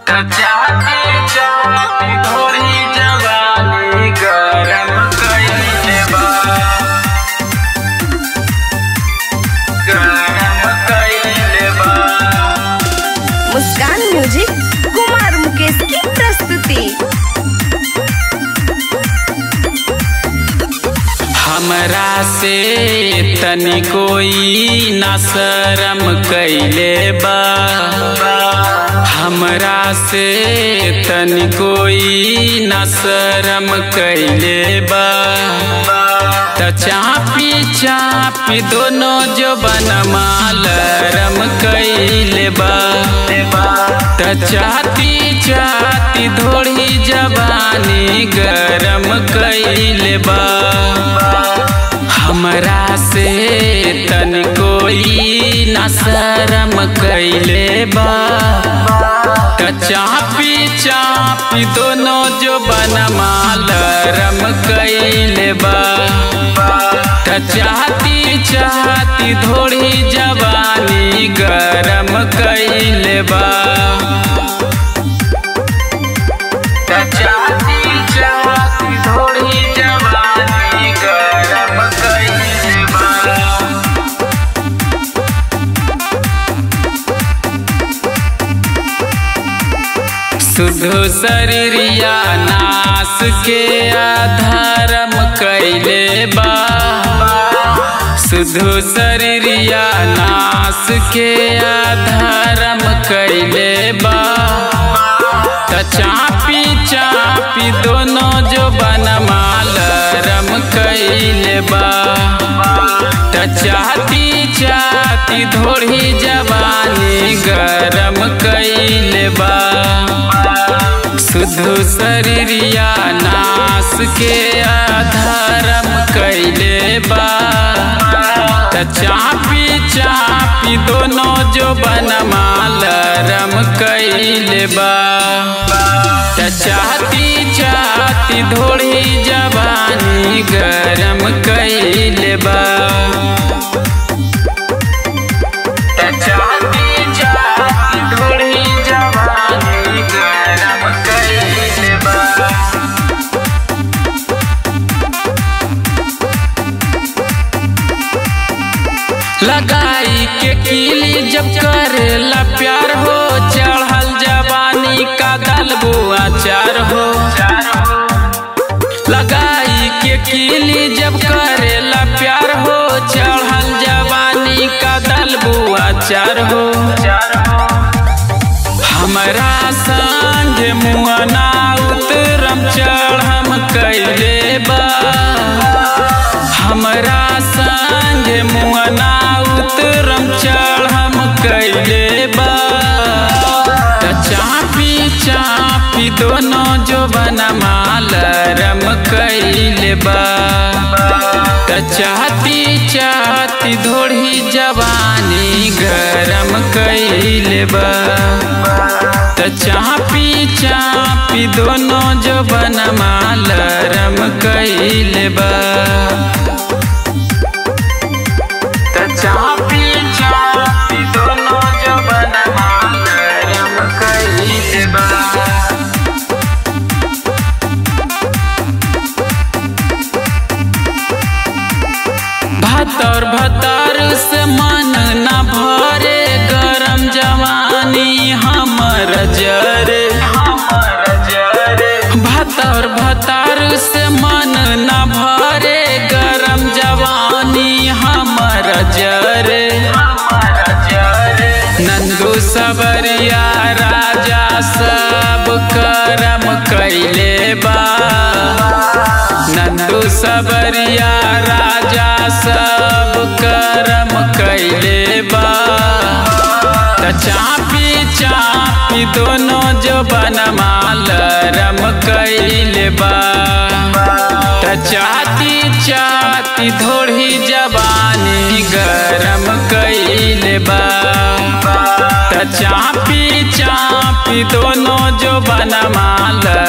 चाहती चाहती थोड़ी जवानी गरम कइले बा गरम कइले बा मुस्कान म्यूजिक कुमार मुकेश की प्रस्तुति हमरा से तनी कोई ना शरम कैले बा हमरा से तनी कोई ना शरम कैले बा त चापी चापी दोनों जो बनमा लरम कैले बा त चाहती चाहती थोड़ी जवानी गरम कैले बा हमरा से तन कोई न शरम कैले बा त चापी चापी दोनों जो बनमा लरम कैले बा त चाहती चाहती थोड़ी जवानी गरम कैले बा त चाहती चाहती थोड़ी जवानी गरम कैले बा शुद्ध शरीरिया नाश के आधारम कैले बा शुद्ध शरीरिया नाश के आधारम कैले बा त चापी चापी दोनों जो बनमा लरम कैले बा त चाहती चाहती थोड़ी जवानी गरम कैले बा शुद्ध शरीरिया नाश के आधारम कैले बा त चापी चापी दोनों जो बनमा लरम कैले बा त चाहती चाहती थोड़ी जवानी गरम कैले बा त चाहती चाहती थोड़ी जवानी गरम कैले बा लगाई के कीली जब करेला प्यार हो चढ़ल जवानी का दलबो अचार हो लगाई के कीली जब करेला प्यार हो चढ़ल जवानी का दलबो अचार हो हमरा संग मुआना उतरम चढ़म कैले बा हमरा संग मुआना उतरम चढ़म कैले बा त चापी चापी दोनों जो बनमा लरम कैले बा त चाहती चाहती धोड़ी जवानी गरम कैले बा त चापी चापी दोनों जो बनमा लरम कैले बा त चापी चापी दोनों जो बनमा लरम कैले बा भतर भतर से मन न भरे गरम जवानी हमर जरे भतर भतर से मन न भरे गरम जवानी हमर जरे नंदू सबरिया राजा सब करम कैले बा नंदू सबरिया राजा सब करम कैले बा त चापी चापी दोनों जो बनमा लरम कैले बा त चाहती चाहती थोड़ी जवानी गरम कैले बा त चापी चापी दोनों जो बनमा लरम